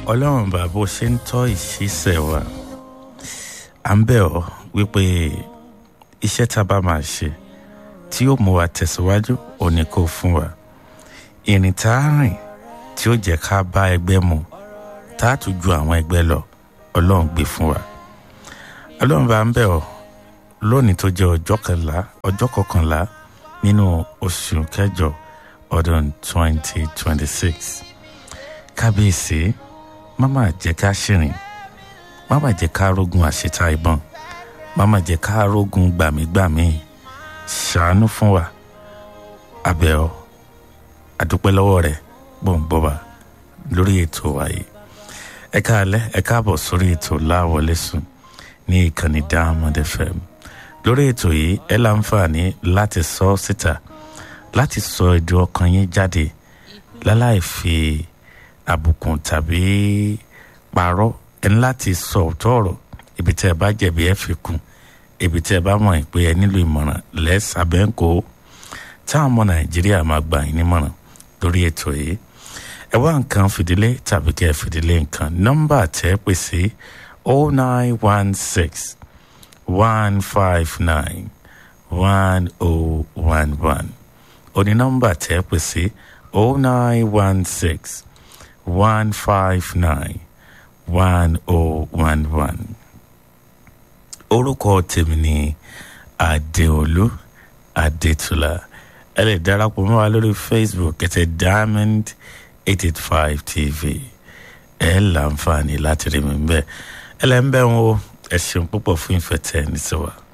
ọlọ́run bá bó ṣe ń tọ́ ìṣiṣẹ́ wa à ń bẹ̀ ọ́ wípé iṣẹ́ tá a bá máa ṣe tí yóò mú wa tẹ̀síwájú òní kò fún wa ìrìn tá a rìn tí ó jẹ́ ká bá ẹgbẹ́ mu tá a tún ju àwọn ẹgbẹ́ lọ ọlọ́run gbé fún wa ọlọ́run bá ń bẹ̀ ọ́ lónìí tó jẹ́ ọjọ́ kẹlá ọjọ́ kọkànlá nínú oṣù kẹjọ ọdún 2026 kábíyèsí má má jẹ́ ká ṣìrìn má má jẹ́ ká rógun àṣetá ìbọn má má jẹ́ ká rógun gbàmígbàmí ṣàánú fún wa abẹ́ ọ àdúpẹ́ lọ́wọ́ rẹ̀ gbòǹgbò wa lórí ètò wa yìí ẹ káalẹ́ ẹ káàbọ̀ sórí ètò láwọlé sùn ní ìkànnì Diamond FM lórí ètò yìí ẹ láǹfààní láti sọ síta láti sọ ẹ̀dùn ọkàn yín jáde láláì fi àbùkù tàbí parọ́ ẹ ní láti sọ ọ̀tọ̀ ọ̀rọ̀ ibi tí ẹ bá jẹ̀bi ẹ fi kún ibi tí ẹ bá mọ̀ pé ẹ nílò ìmọ̀ràn lẹ́sàbẹ́ńkò táwọn ọmọ nàìjíríà máa gbà yín nímọ̀ràn lórí ètò yìí ẹ wá nǹkan fìdílé tàbí kẹ́ ẹ fìdílé nǹkan nọ́mbà tẹ́ pè sí oh nine one six one five nine one oh one one òní nọ́mbà tẹ́ pè sí oh nine one six one five nine one oh one one orúkọ tèmi ni adéolú adétúlá ẹ lè darapọ̀ mọ́ wa lórí facebook kẹtẹ diamond eight eight five tv ẹ láǹfààní láti rí mi bẹ́ẹ̀ ẹ lẹ́ ń bẹ́ wọn o ẹ ṣeun púpọ̀ fún ìfẹ́ tẹ́ ẹ ní sọ wa.